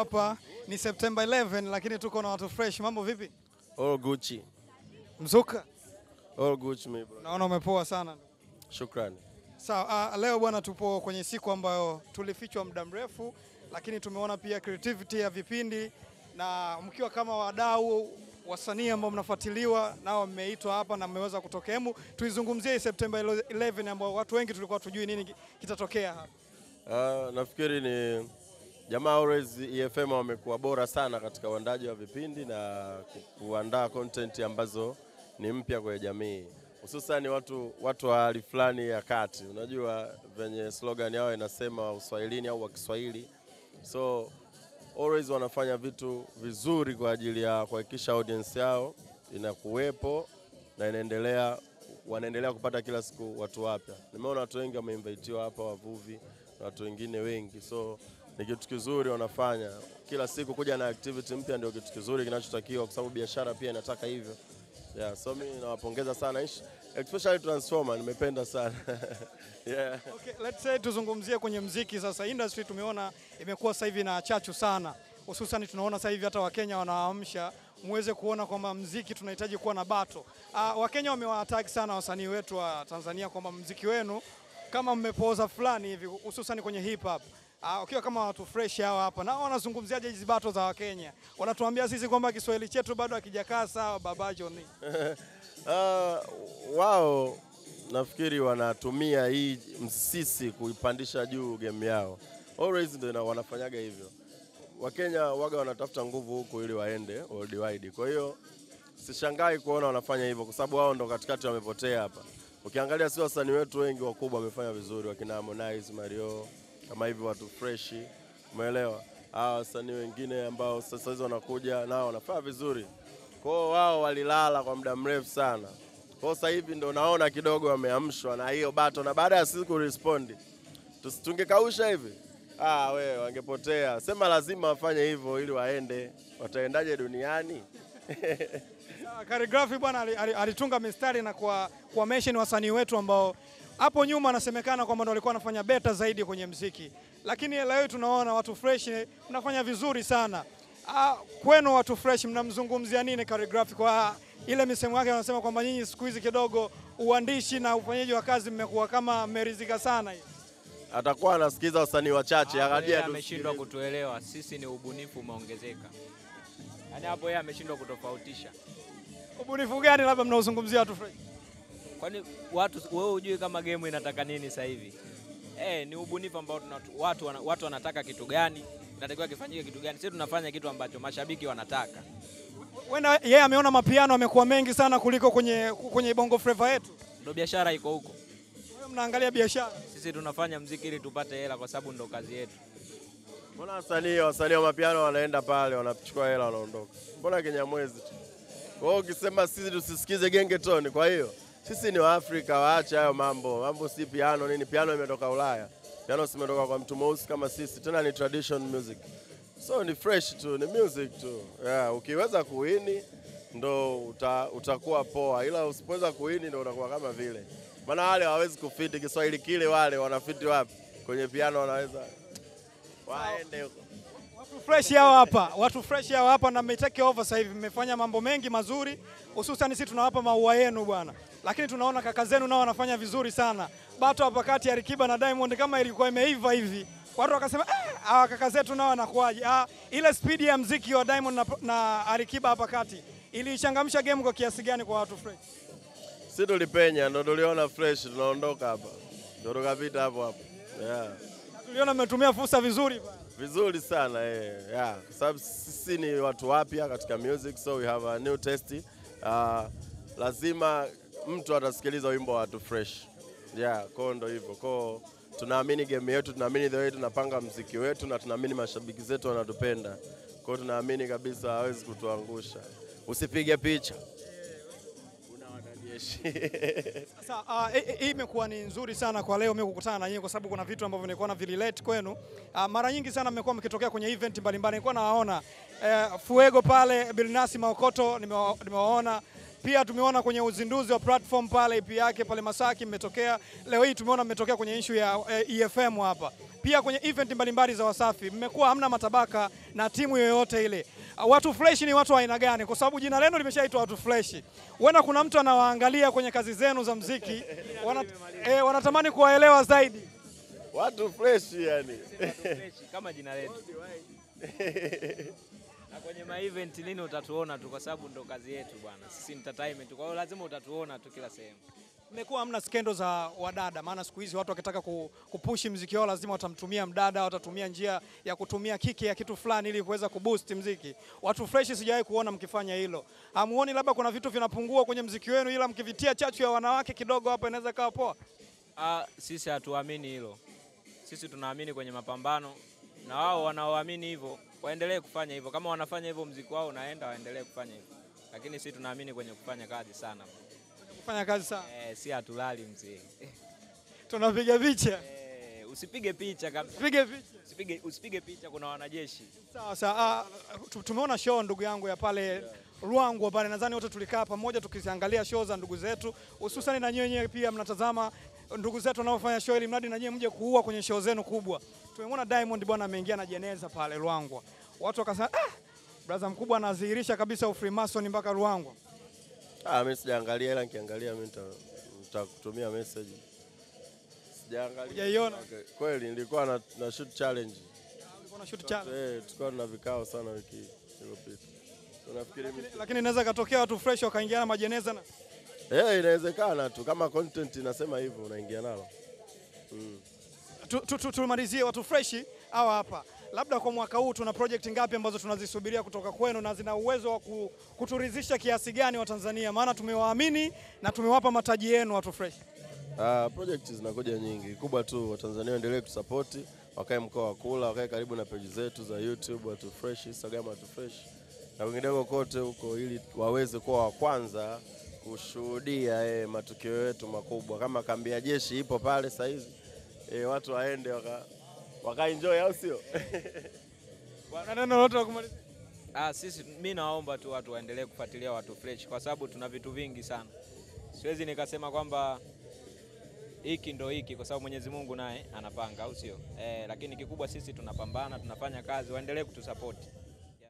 hapa ni September 11 lakini tuko na watu fresh. Mambo vipi? All Gucci. Mzuka, All Gucci me bro. naona umepoa sana. Shukrani. Sawa, uh, leo bwana, tupo kwenye siku ambayo tulifichwa muda mrefu, lakini tumeona pia creativity ya vipindi na mkiwa kama wadau wasanii ambao mnafuatiliwa nao mmeitwa hapa na mmeweza kutokea. Hemu tuizungumzie hii September 11 ambao watu wengi tulikuwa tujui nini ki- kitatokea hapa. Uh, nafikiri ni jamaa always EFM wamekuwa bora sana katika uandaji wa vipindi na ku- kuandaa content ambazo ni mpya kwenye jamii, hususan watu watu wa hali fulani ya kati. Unajua venye slogan yao inasema uswahilini au wa Kiswahili, so always wanafanya vitu vizuri kwa ajili ya kuhakikisha audience yao inakuwepo na inaendelea wanaendelea kupata kila siku watu wapya. Nimeona watu wengi wameinvitiwa hapa, wavuvi na watu wengine wengi, so ni kitu kizuri wanafanya kila siku. Kuja na activity mpya ndio kitu kizuri kinachotakiwa, kwa sababu biashara pia inataka hivyo. Yeah, so mimi nawapongeza sana Ish- especially Transformer, nimependa sana yeah. Okay, let's say tuzungumzie kwenye mziki sasa. Industry tumeona imekuwa sasa hivi na chachu sana, hususan tunaona sasa hivi hata Wakenya wanaamsha muweze kuona kwamba mziki tunahitaji kuwa na bato. Uh, Wakenya wamewataki sana wasanii wetu wa Tanzania kwamba mziki wenu kama mmepooza fulani hivi, hususan kwenye hip hop uh, ukiwa kama watu fresh hawa hapa, na wanazungumziaje hizi bato za Wakenya? Wanatuambia sisi kwamba Kiswahili chetu bado hakijakaa sawa. Baba John, Ah, wao nafikiri wanatumia hii msisi kuipandisha juu game yao. Always ndio ina- wanafanyaga hivyo. Wakenya waga wanatafuta nguvu huku ili waende worldwide. Kwa hiyo sishangai kuona wanafanya hivyo kwa sababu wao ndo katikati wamepotea hapa. Ukiangalia si wasanii wetu wengi wakubwa wamefanya vizuri, wakina Harmonize, Mario, kama hivi watu freshi, umeelewa? Hawa wasanii wengine ambao sasa hizi wanakuja nao wanafanya vizuri. Kwa hiyo wao walilala kwa muda mrefu sana. Kwa hiyo sasa hivi ndo naona kidogo wameamshwa na hiyo bato, na baada ya sisi kurespondi tusi- tungekausha hivi ah, we wangepotea. Sema lazima wafanye hivyo ili waende. Wataendaje duniani? Uh, Khaligraphy bwana ali- ali- alitunga mistari na kwa, kwa mention wasanii wetu ambao hapo nyuma anasemekana kwamba ndo walikuwa wanafanya beta zaidi kwenye mziki, lakini leo tunaona watu fresh mnafanya vizuri sana. Uh, kwenu watu fresh mnamzungumzia nini Khaligraphy kwa ile misemo yake anasema kwamba nyinyi siku hizi kidogo uandishi na ufanyaji wa kazi mmekuwa kama mmerizika sana hivi. Atakuwa anasikiza wasanii wachache, Hapo akajia yeye tu ameshindwa sikiliza. kutuelewa sisi, ni ubunifu umeongezeka. Yaani hapo yeye ameshindwa kutofautisha. Ubunifu gani labda mnaozungumzia watu fresh? Kwani watu wewe hujui kama game inataka nini sasa hivi? Eh, ni ubunifu ambao tuna, watu, wana, watu wanataka kitu gani, inatakiwa kifanyike kitu gani. Sisi tunafanya kitu ambacho mashabiki wanataka. Wenda yeye ameona mapiano amekuwa mengi sana kuliko kwenye, kwenye bongo flava yetu. Ndio biashara iko huko. Wewe mnaangalia biashara. Sisi tunafanya mziki ili tupate hela, kwa sababu ndo kazi yetu. Mbona wasanii wasanii wa mapiano wanaenda pale wanachukua hela wanaondoka? Mbona Kinyamwezi tu? Kwa hiyo ukisema sisi tusisikize gengetoni, kwa hiyo sisi ni Waafrika, waache hayo mambo. Mambo si piano nini, piano imetoka Ulaya. Piano simetoka kwa mtu mweusi kama sisi, tena ni tradition music. So ni fresh tu, ni music tu. Yeah, ukiweza kuwini ndo uta, utakuwa poa, ila usipoweza kuwini ndo unakuwa kama vile. Maana wale hawawezi kufiti Kiswahili kile, wale wanafiti wapi? Kwenye piano wanaweza waende huko. Watu fresh hao hapa, watu fresh hao hapa na mmetake over sasa hivi, mmefanya mambo mengi mazuri, hususan sisi tunawapa maua yenu bwana, lakini tunaona kaka zenu nao wanafanya vizuri sana. Bato hapa kati ya Alikiba na Diamond kama ilikuwa imeiva hivi, watu wakasema "Ah, hawa kaka zetu nao wanakuaje? Ah, ile speed ya mziki wa Diamond na, na Alikiba hapa kati ilichangamsha game kwa kiasi gani kwa watu fresh? si tulipenya ndo tuliona fresh, tunaondoka hapa, ndo tukapita hapo hapo. Yeah. Na tuliona mmetumia fursa vizuri bwana. Vizuri sana eh, yeah. Kwa sababu sisi ni watu wapya katika music, so we have a new taste. Uh, lazima mtu atasikiliza wimbo wa watu fresh yeah, kwao ndo hivyo kwao. Tunaamini game yetu, tunaamini the way tunapanga mziki wetu, na tunaamini mashabiki zetu wanatupenda kwao, tunaamini kabisa hawezi kutuangusha. Usipige picha una wanajeshi Sasa ah, hii- hii imekuwa ni nzuri sana kwa leo mimi kukutana na nyinyi kwa sababu kuna vitu ambavyo nilikuwa na vililate kwenu. Ah, mara nyingi sana mmekuwa mkitokea kwenye event mbalimbali. Nilikuwa nawaona eh, Fuego pale Bilnasi Maokoto nimewa- nimewaona pia tumeona kwenye uzinduzi wa platform pale EP yake pale Masaki mmetokea. Leo hii tumeona mmetokea kwenye issue ya eh, EFM hapa. pia kwenye event mbalimbali za Wasafi mmekuwa hamna matabaka na timu yoyote ile. Uh, Watu fresh ni watu wa aina gani? Kwa sababu jina lenu limeshaitwa watu fresh. Huenda kuna mtu anawaangalia kwenye kazi zenu za mziki wana, eh, wanatamani kuwaelewa zaidi. Watu fresh yani. Freshi, kama jina letu. Na kwenye ma event lini utatuona tu, kwa sababu ndo kazi yetu bwana, sisi entertainment. Kwa hiyo lazima utatuona tu kila sehemu. Mmekuwa hamna skendo za wadada, maana siku hizi watu wakitaka ku- kupushi mziki wao lazima watamtumia mdada, watatumia njia ya kutumia kiki ya kitu fulani ili kuweza kuboost mziki. Watu fresh sijawahi kuona mkifanya hilo. Hamuoni labda kuna vitu vinapungua kwenye mziki wenu, ila mkivitia chachu ya wanawake kidogo hapo inaweza kawa poa? Ah, sisi hatuamini hilo. Sisi tunaamini kwenye mapambano, na wao wanaoamini hivyo waendelee kufanya hivyo. Kama wanafanya hivyo mziki wao unaenda, waendelee kufanya hivyo, lakini sisi tunaamini kwenye kufanya kazi sana. Kufanya kazi sana. Eh, si hatulali mzee. Tunapiga picha. Eh, usipige picha kabisa. Pige picha. Usipige, usipige picha, kuna wanajeshi. Sawa sawa. Ah, tu- tumeona show ndugu yangu ya pale Ruangwa pale, nadhani wote tulikaa pamoja tukiziangalia show za ndugu zetu, hususan na nyinyi wenyewe pia mnatazama ndugu zetu wanaofanya show, ili mradi na nyinyi mje kuua kwenye show zenu kubwa. Tumemwona Diamond bwana ameingia na jeneza pale Ruangwa, watu wakasema ah, brother mkubwa anadhihirisha kabisa ufrimason mpaka Ruangwa. Ah, mimi sijaangalia ila nikiangalia mimi nita- nitakutumia message. Sijaangalia. Hujaiona? Okay. Kweli nilikuwa na, na shoot challenge. Ulikuwa na shoot challenge. Eh, tulikuwa na vikao sana wiki iliyopita. Unafikiri mimi? Lakini inaweza katokea watu fresh wakaingia na majeneza na Eh, inawezekana tu kama content inasema hivyo unaingia nalo. Mm. Tu- tu- tu- tumalizie watu freshi hawa hapa. Labda kwa mwaka huu tuna project ngapi ambazo tunazisubiria kutoka kwenu na zina uwezo wa ku- kuturidhisha kiasi gani wa Tanzania? Maana tumewaamini na tumewapa mataji yenu watu fresh. Ah, project zinakuja nyingi. Kubwa tu Watanzania waendelee kutusapoti, wakae mkoa wa Kula, wakae karibu na page zetu za YouTube watu fresh, Instagram watu fresh na kwingineko kote huko, ili waweze kuwa wa kwanza kushuhudia eh, matukio yetu makubwa. Kama kambi ya jeshi ipo pale saa hizi eh, watu waende waka, waka enjoy au sio? Na neno lolote la kumalizia? Ah, sisi mi naomba tu watu waendelee kufuatilia watu fresh kwa sababu tuna vitu vingi sana. Siwezi nikasema kwamba hiki ndo hiki kwa sababu Mwenyezi Mungu naye anapanga, au sio? Eh, lakini kikubwa sisi tunapambana, tunafanya kazi, waendelee kutusapoti.